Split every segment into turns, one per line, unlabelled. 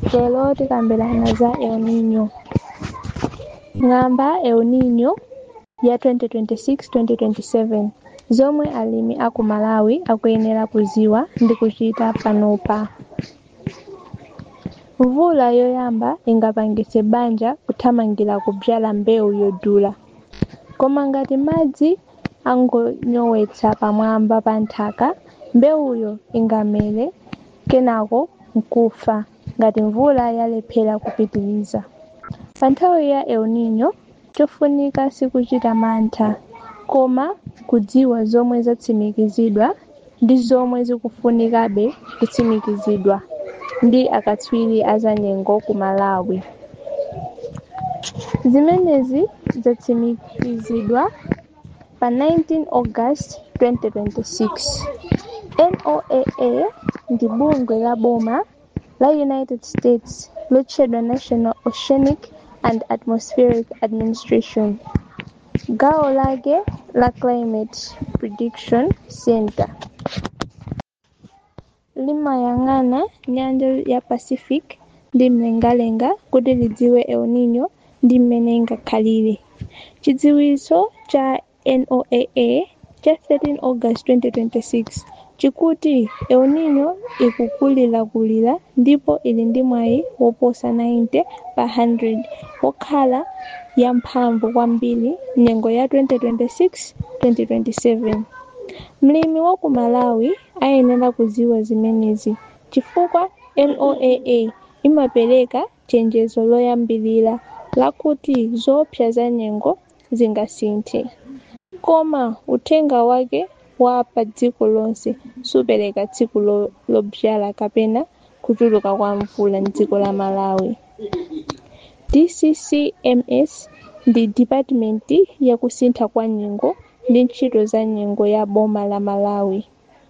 Lero tikambirana za El Nino. Ng'amba El Nino ya 2026-2027 zomwe alimi aku Malawi akuyenera kuziwa ndi kuchita panopa. Mvula yoyamba ingapangitse banja kuthamangira kudzala mbewu yodula. Koma ngati madzi angonyowetsa pamwamba pa nthaka, mbewuyo ingamere kenako n'kufa ngati mvula yalephera kupitiriza. Pa nthawi ya El Nino chofunika sikuchita mantha, koma kudziwa zomwe zatsimikizidwa ndi zomwe zikufunikabe kutsimikizidwa ndi akatswiri azanyengo ku Malawi. Zimenezi zatsimikizidwa pa 19 August 2026. NOAA ndi bungwe la boma la United States lotchedwa National Oceanic and Atmospheric Administration, gawo lake la Climate Prediction Center limayang'ana nyanja ya Pacific ndi mlengalenga kuti lidziwe El Nino ndi mmene ingakhalire. Chidziwitso cha NOAA cha 13 August 2026 chikuti El Nino ikukulirakulira ndipo ili ndi mwayi woposa 90 pa 100 wokhala yamphamvu kwambiri nyengo ya 2026-2027. Mlimi wa ku Malawi ayenera kudziwa zimenezi chifukwa NOAA imapereka chenjezo loyambirira lakuti zoopsa za nyengo zingasinthe. Koma uthenga wake wa pa dziko lonse supereka tsiku lodzala kapena kuchuluka kwa mvula m'dziko la Malawi. DCCMS ndi Dipatimente ya kusintha kwa nyengo ndi ntchito za nyengo ya boma la Malawi.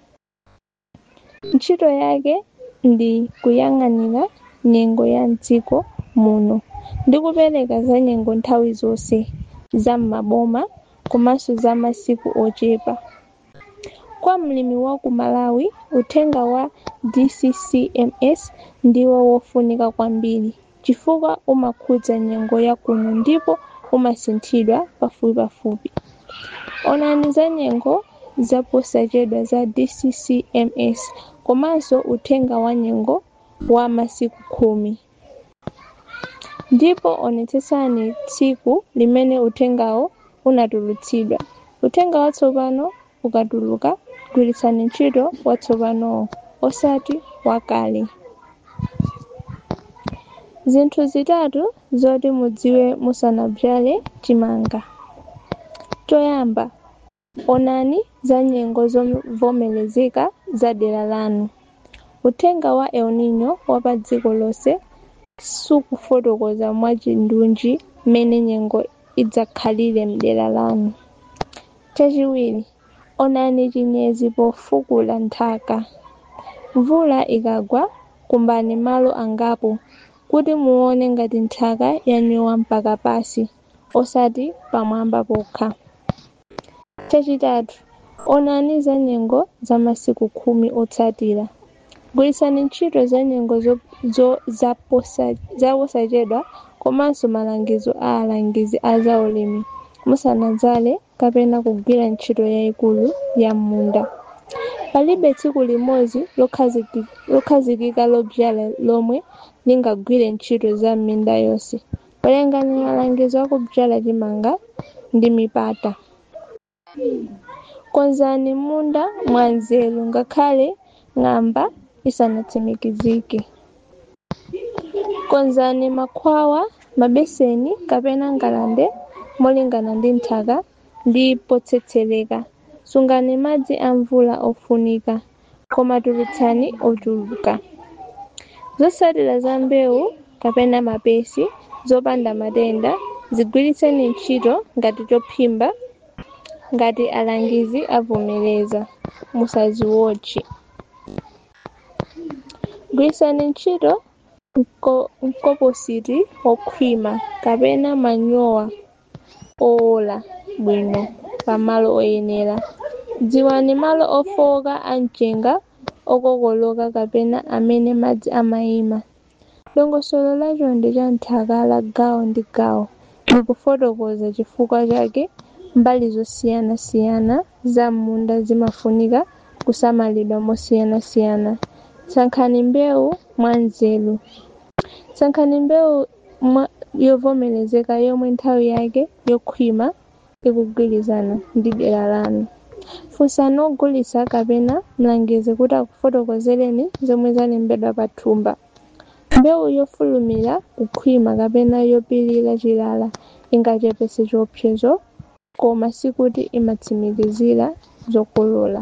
Ntchito yake ndi kuyang'anira nyengo ya m'dziko muno ndi kupereka za nyengo nthawi zonse za m'maboma komanso za masiku ochepa. Kwa mlimi wa ku Malawi, uthenga wa DCCMS ndiwo wofunika kwambiri chifukwa umakhudza nyengo ya kuno ndipo umasinthidwa pafupipafupi. Onani za nyengo zaposachedwa za DCCMS komanso uthenga wa nyengo wa masiku khumi. Ndipo onetsetsani tsiku limene uthengawo unatulutsidwa. Uthenga watsopano ukatuluka, gwiritsani ntchito watsopanowo, osati wakale. Zinthu zitatu zoti mudziwe musanadzale chimanga. Choyamba, onani za nyengo zovomerezeka za dera lanu. Uthenga wa El Nino wa pa dziko lonse sukufotokoza mwachindunji mmene nyengo idzakhalire m'dera lanu. Chachiwiri, onani chinyezi pofukula nthaka. Mvula ikagwa, kumbani malo angapo kuti muone ngati nthaka yanyowa mpaka pansi, osati pamwamba pokha. Chachitatu, onani za nyengo za masiku khumi otsatira. Gwiritsani ntchito za nyengo zaposachedwa komanso malangizo a alangizi a zaulimi musanadzale kapena kugwira ntchito yayikulu ya m'munda. Palibe tsiku limodzi lokhazikika lodzala lomwe lingagwire ntchito za m'minda yonse. Werengani malangizo akudzala chimanga ndi mipata. Konzani munda mwanzeru ngakhale ng'amba isanatsimikizike. Konzani makhwawa, mabeseni kapena ngalande molingana ndi nthaka ndi potsetsereka. Sungani madzi a mvula ofunika, koma tulutsani ochuluka. Zotsatira za mbewu kapena mapesi zopanda matenda zigwiritseni ntchito ngati chophimba ngati alangizi avomereza, musaziwotche. Gwiritsani ntchito mkompositi wokhwima kapena manyowa owola bwino pamalo oyenera. Dziwani malo ofowoka a mchenga okokoloka kapena amene madzi amayima. dongosolo lacho ndi cha nthaka la gawo ndi gawo likufotokoza chifukwa chake mbali zosiyanasiyana za munda zimafunika kusamalidwa mosiyanasiyana sankhani mbewu mwanzeru sankhani mbewu mwa yovomerezeka yomwe nthawi yake yokhwima ikugwirizana ndi dera lanu funsani ogulitsa kapena mlangizi kuti akufotokozereni zomwe zalembedwa pa thumba mbewu yofulumira kukhwima kapena yopirira chilala ingachepetse chiopsezo koma sikuti imatsimikizira zokolola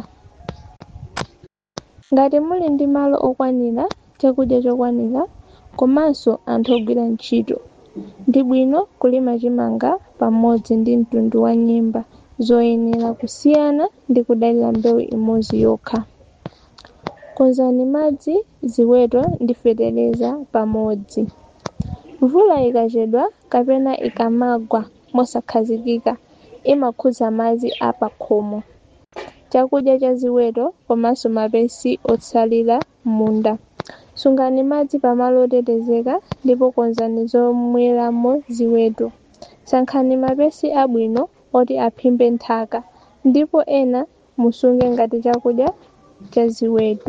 ngati muli ndi malo okwanira chakudya chokwanira komanso anthu ogwira ntchito ndi bwino kulima chimanga pamodzi ndi mtundu wa nyemba zoyenera kusiyana ndi kudalira mbewu imodzi yokha konzani madzi ziweto ndi fetereza pamodzi mvula ikachedwa kapena ikamagwa mosakhazikika imakhudza madzi a pakhomo chakudya cha ziweto komanso mapesi otsalira m'munda sungani madzi pamalo otetezeka ndipo konzani zomweramo ziweto sankhani mapesi abwino oti aphimbe nthaka ndipo ena musunge ngati chakudya cha ziweto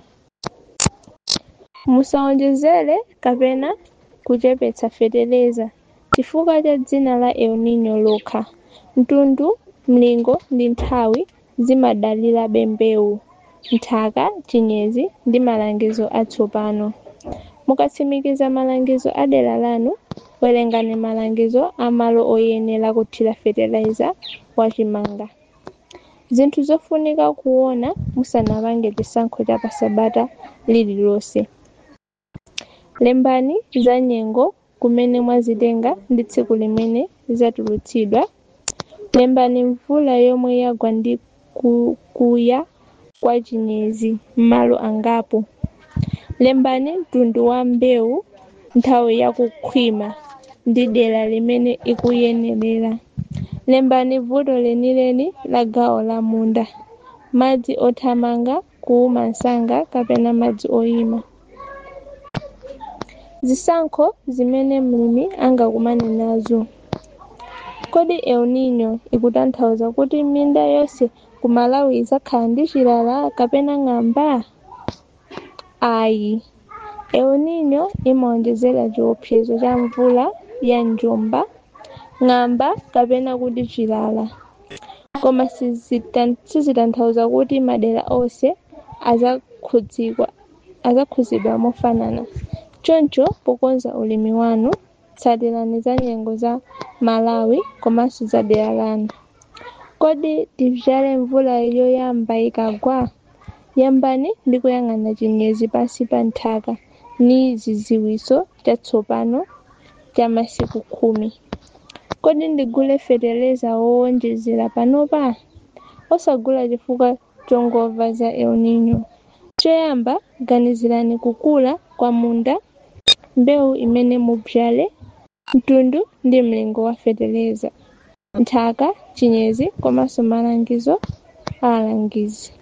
musawonjezere kapena kuchepetsa fetereza chifukwa cha dzina la el nino lokha mtundu mlingo ndi nthawi zimadalirabe mbewu nthaka chinyezi ndi malangizo atsopano mukatsimikiza malangizo a dera lanu werengani malangizo a malo oyenera kuthira fetereza wachimanga zinthu zofunika kuona musanapange chisankho cha pasabata lililonse lembani za nyengo kumene mwazitenga ndi tsiku limene zatulutsidwa lembani mvula yomwe yagwa ndi kuya kwa chinyezi m'malo angapo lembani mtundu wa mbewu nthawi yakukhwima ndi dera limene ikuyenerera lembani vuto lenileni la gawo la munda madzi othamanga kuwuma msanga kapena madzi oyima zisankho zimene mlimi angakumane nazo kodi el nino ikutanthauza kuti minda yonse ku malawi idzakhala ndi chilala kapena ng'amba ayi el nino imawonjezera chiopsezo cha mvula ya njomba ng'amba kapena kuti chilala koma sizitanthauza kuti madera onse adzakhudzidwa mofanana choncho pokonza ulimi wanu tsatirani za nyengo za malawi komanso za dera lanu kodi tidzale mvula yoyamba ikagwa yambani ndi kuyang'ana chinyezi pansi pa nthaka ni chidziwitso chatsopano cha masiku khumi kodi ndigule fetereza wowonjezera panopa osagula chifukwa chongomva za el nino choyamba ganizirani kukula kwa munda mbewu imene mudzale mtundu ndi mlingo wa fetereza nthaka chinyezi komanso malangizo a alangizi